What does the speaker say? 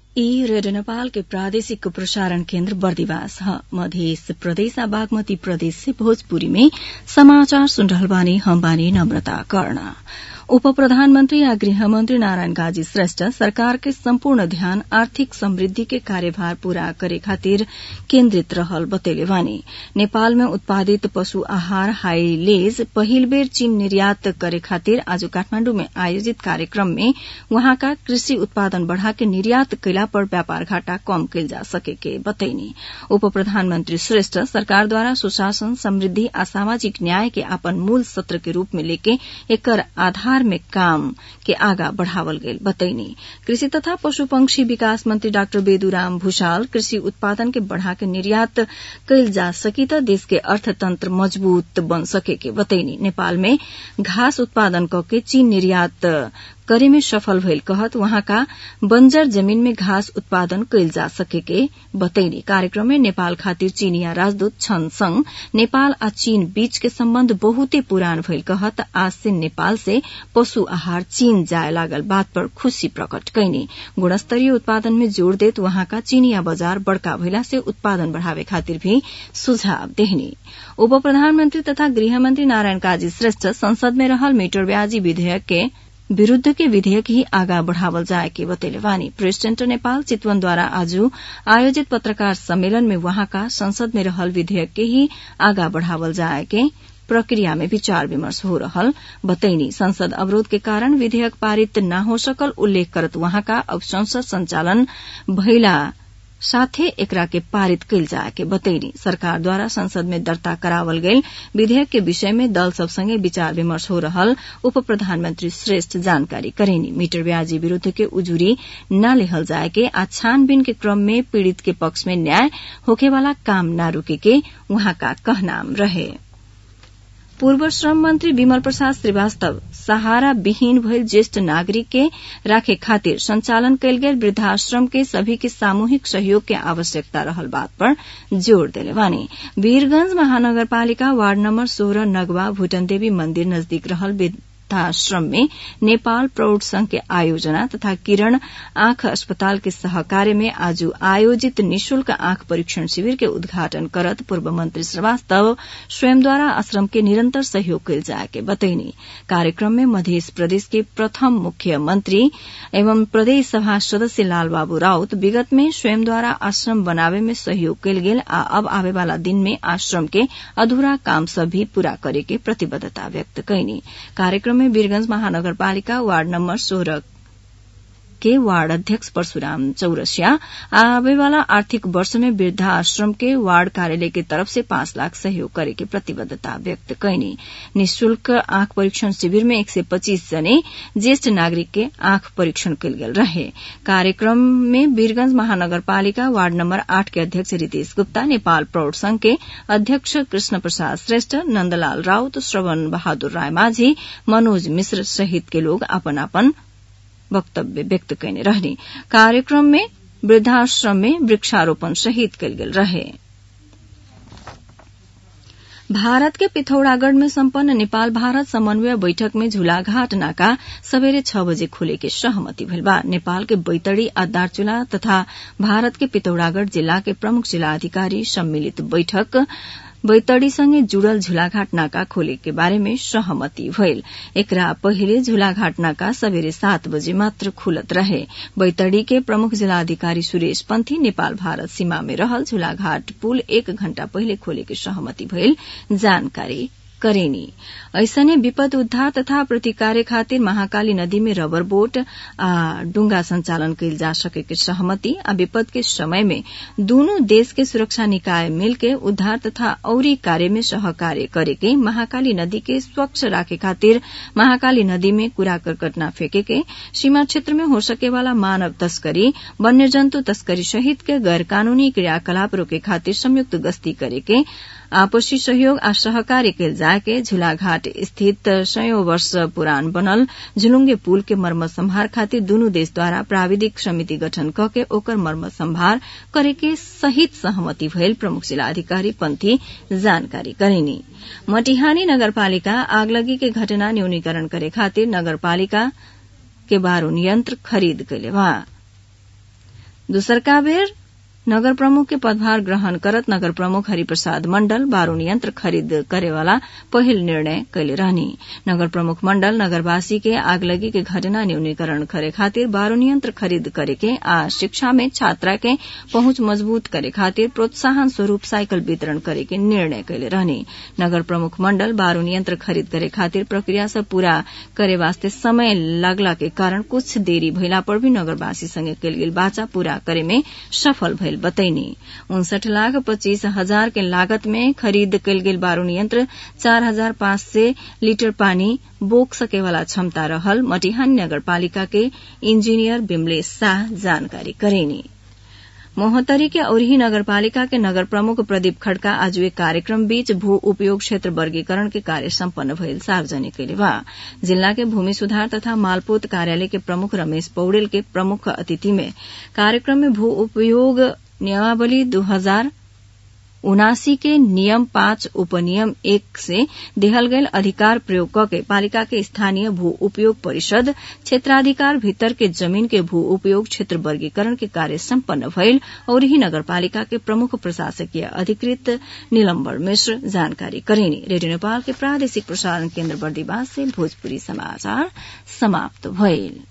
ई रेडियो नेपाल के प्रादेशिक प्रसारण केन्द्र बर्दिवास ह मध्य प्रदेश आ बागमती प्रदेश से भोजपुरी में समाचार सुन रहल बानी हम बानी नम्रता कर्ण उप प्रधानमन्त्री आ गृहमन्त्री नारायण काजी श्रेष्ठ सरकार के सम्पूर्ण ध्यान आर्थिक समृद्धि के कार्यभार पूरा करे खातिर केन्द्रित रहल बतैले बानी नेपाल में उत्पादित पशु आहार हाइलेज पहिल बेर चीन निर्यात करे खातिर आज काठमाण्डु में आयोजित कार्यक्रम में वहाँका कृषि उत्पादन बढ़ा के निर्यात कैला पर व्यापार घाटा कम कैल जा सके के बतैनी उप प्रधानमन्त्री श्रेष्ठ सरकारद्वारा सुशासन समृद्धि आ सामाजिक न्याय के अपन मूल सत्र के रूप में लेके एकर आधार में काम के आगा बढ़ावल गेल बतैनी कृषि तथा पशु पंक्षी विकास मंत्री डाक्टर बेदुराम भूषाल कृषि उत्पादन के बढ़ा के निर्यात कैल जा सकी त देश के अर्थतंत्र मजबूत बन सके के बतैनी नेपाल में घास उत्पादन कके चीन निर्यात करे में सफल भइल कहत वहाँका बंजर जमीन में घास उत्पादन कैल जा सके के बतैनी कार्यक्रम में नेपाल खातिर चीनिया राजदूत छन संग नेपाल आ चीन बीच के सम्बन्ध बहुते पुरान भइल कहत आज से नेपाल से पशु आहार चीन जाय लागल बात पर खुशी प्रकट कैनी गुणस्तरीय उत्पादन में जोड़ देत वहाँका चीनिया बजार बड़का भइला से उत्पादन बढ़ावे खातिर भी सुझाव देहनी उप प्रधानमन्त्री तथा गृहमन्त्री नारायण काजी श्रेष्ठ संसद में रहल मीटर ब्याजी विधेयक के विरूद्ध के विधेयक ही आगा बढ़ावल जाए के बतैले वानी प्रेस सेन्टर नेपाल चितवनद्वारा आज आयोजित पत्रकार सम्मेलन में वहाँका संसद में रहल विधेयक के ही आगा बढ़ावल जाए के प्रक्रिया में विचार विमर्श हो रहल बतैनी संसद अवरोध के कारण विधेयक पारित न हो सकल उल्लेख करत वहाँका अब संसद संचालन भइला साथे एकरा के पारित कैल जाए के बतैनी सरकार द्वारा संसद में दर्ता करावल गईल विधेयक के विषय में दल सब संगे विचार विमर्श हो रहल उप प्रधानमन्त्री श्रेष्ठ जानकारी करेनी मीटर ब्याजी विरूद्ध के उजुरी न लेहल जाए के आ छानबीन के क्रम में पीड़ित के पक्ष में न्याय होखेवाला काम न रूके के वहाँका कहनाम रहे पूर्व श्रम मंत्री विमल प्रसाद श्रीवास्तव सहारा विहीन भइल ज्येष्ठ नागरिक के राखे खातिर संचालन कैल गेल वृद्धाश्रम के सभी के सामूहिक सहयोग के आवश्यकता रहल बात पर जोड़ देले बानी वीरगंज महानगरपालिका वार्ड नम्बर सोह्र नगवा भूटन देवी मन्दिर नजदीक रहल वृद्धाश्रम में नेपाल प्रौढ़ संघ के आयोजना तथा किरण आंख अस्पताल के सहकार्य में आज आयोजित निशुल्क आंख परीक्षण शिविर के उद्घाटन करत पूर्व मंत्री श्रीवास्तव स्वयंद्वारा आश्रम के निरंतर सहयोग कैल जाए के बतैनी कार्यक्रम में मध्य प्रदेश के प्रथम मुख्यमंत्री एवं प्रदेश सभा सदस्य लालबाबू राउत विगत में स्वयंद्वारा आश्रम बनावे में सहयोग कैल गेल आ अब आवे वाला दिन में आश्रम के अधूरा काम सब भी पूरा करे के प्रतिबद्धता व्यक्त कैनी कार्यक्रम में वीरगंज महानगरपालिका वार्ड नम्बर सोह्र के वार्ड अध्यक्ष परशुराम चौरसिया आवे वाला आर्थिक वर्ष में वृद्धाश्रम के वार्ड कार्यालय की तरफ से पांच लाख सहयोग करे के प्रतिबद्धता व्यक्त कैनी निशुल्क आंख परीक्षण शिविर में एक सय पच्चीस जने ज्येष्ठ नागरिक के आंख परीक्षण कल गेल रहे कार्यक्रम में वीरगंज महानगरपालिका वार्ड नम्बर आठ के अध्यक्ष रितेश गुप्ता नेपाल प्रौढ़ संघ के अध्यक्ष कृष्ण प्रसाद श्रेष्ठ नन्दलाल राउत श्रवण बहादुर राय माझी मनोज मिश्र सहित के लोग अपन अपन वक्तव्य व्यक्त कैने रहने कार्यक्रम में वृद्धाश्रम में वृक्षारोपण सहित कल गेल रहे भारत के पिथौरागढ़ में सम्पन्न नेपाल भारत समन्वय बैठक में झूलाघाट नाका सवेरे छ बजे खोले के सहमति भेल बा नेपाल के बैतडी आ दार्चुला तथा भारत के पिथौरागढ़ जिला के प्रमुख जिला अधिकारी सम्मिलित बैठक बैतडीसँगै जुड़ल झूलाघाट नाका खोले के बारे में सहमति भइल एकरा पहिले झूलाघाट नाका सबेरे सात बजे मात्र खुलत रहे बैतडी के प्रमुख जिलाधिकारी सुरेश पन्थी नेपाल भारत सीमा में रहल झूलाघाट पुल एक घण्टा पहिले खोले के सहमति भइल जानकारी करेनी ऐसने विपद उद्धार तथा प्रतिकार्य खातिर महाकाली नदी में रबर बोट आ डुंगा संचालन कैल जा सके के सहमति आ विपद के समय में दूनु देश के सुरक्षा निकाय मिलके उद्धार तथा औरी कार्य में सहकार्य करे के महाकाली नदी के स्वच्छ राखे खातिर महाकाली नदी में कूड़ा करकट न फेंके के सीमा क्षेत्र में हो सके वाला मानव तस्करी वन्य जन्तु तस्करी सहित के गैर कानूनी क्रियाकलाप रोके खातिर संयुक्त गश्ती करे के आपसी सहयोग आ सहकार्य कैल जाके झूलाघाट स्थित सयौं वर्ष पुरान बनल झुलुंगे पुल के मर्मत संभार खातिर दुनू देशद्वारा प्राविधिक समिति गठन क के ओकर मर्मत संभार करे के सहित सहमति भइल प्रमुख जिलाधिकारी पंथी जानकारी करेनी मटिहानी नगरपालिका आगलगी के घटना न्यूनीकरण करे खातिर नगरपालिका के बारूण यंत्र खरीद कैले बा दूसरका बेर नगर प्रमुख के पदभार ग्रहण करत नगर प्रमुख हरिप्रसाद मण्डल बारूण यन्त्र खरिद करेवाला पहिल निर्णय कैले रहनी नगर प्रमुख मण्डल नगरवासी के आगलगी के घटना न्यूनीकरण करे खातिर बारूण यन्त्र खरिद करे के आ शिक्षा में छात्रा के पहुंच मजबूत करे खातिर प्रोत्साहन स्वरूप साइकल वितरण करे के निर्णय कैले रहनी नगर प्रमुख मण्डल बारूण यन्त्र खरिद करे खातिर प्रक्रिया सब पूरा करे वास्ते समय लागला के कारण कुछ देरी भइला पर भी नगरवासी संगे कैल गेल बाचा पूरा करे में सफल भइल बतैनी उनसठ लाख पच्चीस हजार के लागत में खरीद कयल गेल बारूण यंत्र चार हजार पाँच सय लीटर पानी बोक सकेवाला क्षमता रहल मटिहान नगरपालिका के इंजीनियर बिमलेश शाह जानकारी करेनी मोहतरी के औरही नगरपालिका के नगर प्रमुख प्रदीप खड़का आज एक कार्यक्रम बीच भू उपयोग क्षेत्र वर्गीकरण के कार्य सम्पन्न भइल सार्वजनिक कैले बा जिला के भूमि सुधार तथा मालपोत कार्यालय के प्रमुख रमेश पौडेल के प्रमुख अतिथि में कार्यक्रम में भू उपयोग नियमावली दो हजार उनासी के नियम पाँच उपनियम एक से देहल गयल अधिकार प्रयोग कके पालिका के स्थानीय भू उपयोग परिषद क्षेत्राधिकार भीतर के जमीन के भू उपयोग क्षेत्र वर्गीकरण के कार्य सम्पन्न भइल और ही नगरपालिका के प्रमुख प्रशासकीय अधिकृत नीलम्बर मिश्र जानकारी करेनी रेडियो नेपाल के प्रादेशिक प्रसारण केन्द्र बर्दीवास से भोजपुरी समाचार समाप्त भइल